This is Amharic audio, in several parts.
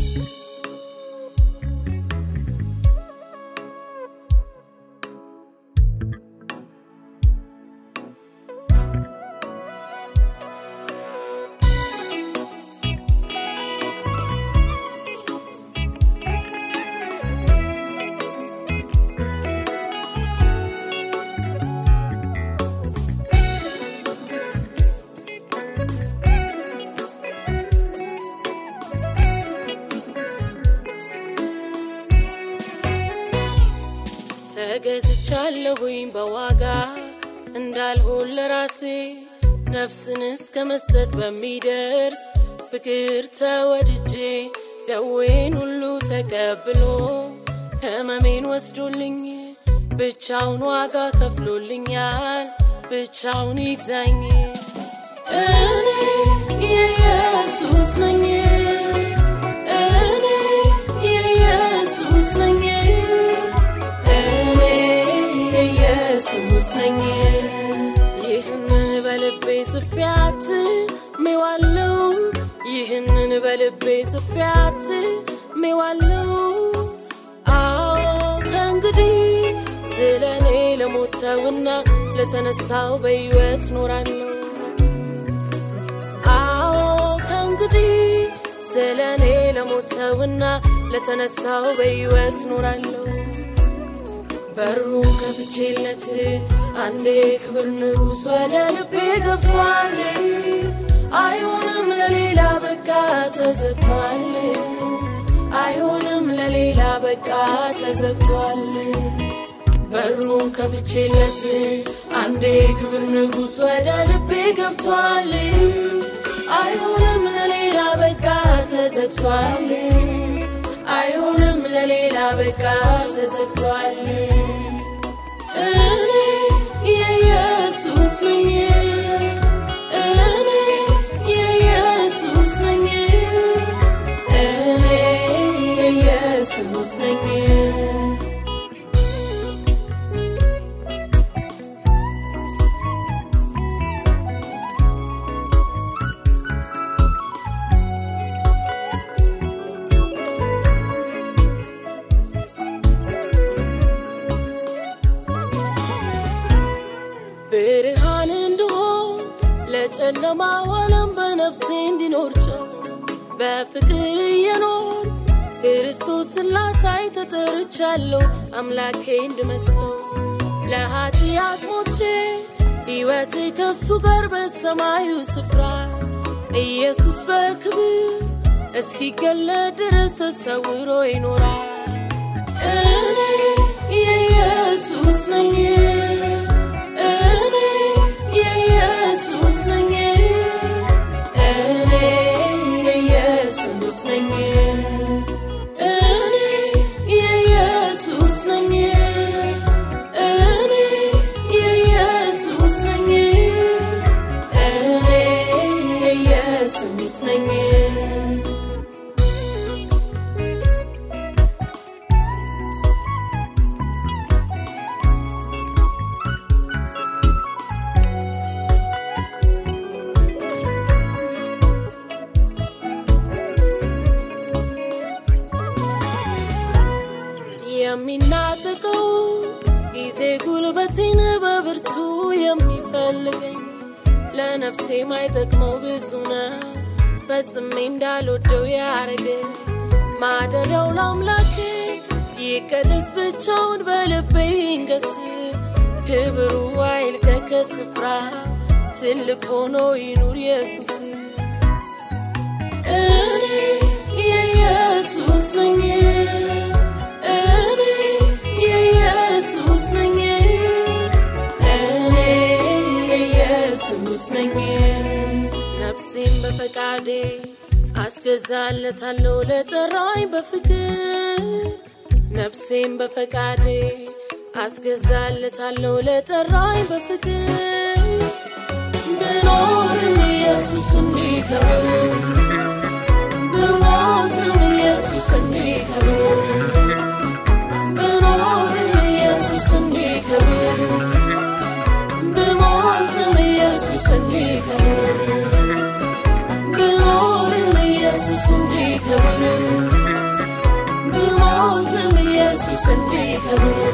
ተገዝቻለሁኝ በዋጋ እንዳልሆን ለራሴ ነፍስን እስከ መስጠት በሚደርስ ፍቅር ተወድጄ ደዌን ሁሉ ተቀብሎ ህመሜን ወስዶልኝ ብቻውን ዋጋ ከፍሎልኛል ብቻውን ይግዛኝ እኔ የኢየሱስ ነኝ እኔ የኢየሱስ ነኝ እኔ የኢየሱስ ነኝ ይህንን በልቤ ጽፌያት ሜዋለው ይህንን በልቤ ጽፌያት ሜዋለው አዎ ከእንግዲህ ስለ እኔ ለሞተውና ለተነሳው በሕይወት ኖራለሁ አዎ ከእንግዲህ ስለ እኔ ለሞተውና ለተነሳው በሕይወት ኖራለሁ በሩን ከፍቼለት አንዴ ክብር ንጉሥ ወደ ልቤ ገብቷል አይሆንም ለሌላ በቃ ተዘግቷል አይሆንም ለሌላ በቃ ተዘግቷል በሩን ከፍቼለት አንዴ ክብር ንጉሥ ወደ ልቤ ገብቷል አይሆንም ለሌላ በቃ ተዘግቷል አይሆንም ለሌላ በቃ ተዘግቷል እኔ የኢየሱስ ነኝ እኔ የኢየሱስ ነኝ እኔ የኢየሱስ ነኝ ብርሃን እንድሆን ለጨለማው ዓለም በነፍሴ እንዲኖር ጨው በፍቅር እየኖር ክርስቶስን ላሳይ ተጠርቻለሁ አምላኬ እንድመስለው ለኃጢአት ሞቼ ሕይወቴ ከሱ ጋር በሰማዩ ስፍራ ኢየሱስ በክብር እስኪገለጥ ድረስ ተሰውሮ ይኖራል እኔ የኢየሱስ ነኝ እኔ የኢየሱስ ነኝ እኔ የኢየሱስ ነኝ እኔ የኢየሱስ ነኝ እኔ የኢየሱስ ነኝ እኔ የኢየሱስ ነኝ የሚናጥቀው ጊዜ ጉልበቴን በብርቱ የሚፈልገኝ ለነፍሴ ማይጠቅመው ብዙ ነው ፈጽሜ እንዳልወደው ያረገ ማደሪያው ለአምላክ ይቀደስ ብቻውን በልቤ ይንገስ ክብሩ አይልቀቅ ከስፍራ ትልቅ ሆኖ ይኑር ኢየሱስ እኔ የኢየሱስ ነኝ እኔ የኢየሱስ ነኝ እኔ የኢየሱስ ነኝ ነፍሴን በፈቃዴ አስገዛለታለሁ ለጠራኝ በፍቅር ነፍሴን በፈቃዴ አስገዛለታለሁ ለጠራኝ በፍቅር ብኖርም ኢየሱስ እንዲከብር ብሞትም ኢየሱስ እንዲከብር ብኖርም ኢየሱስ እንዲከብር ብሞትም ኢየሱስ እንዲከብር ብኖርም ኢየሱስ እንዲከብር ብሞትም ኢየሱስ እንዲከብር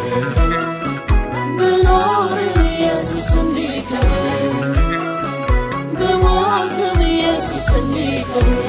ብኖርም ኢየሱስ እንዲከብር ብሞትም ኢየሱስ እንዲከብር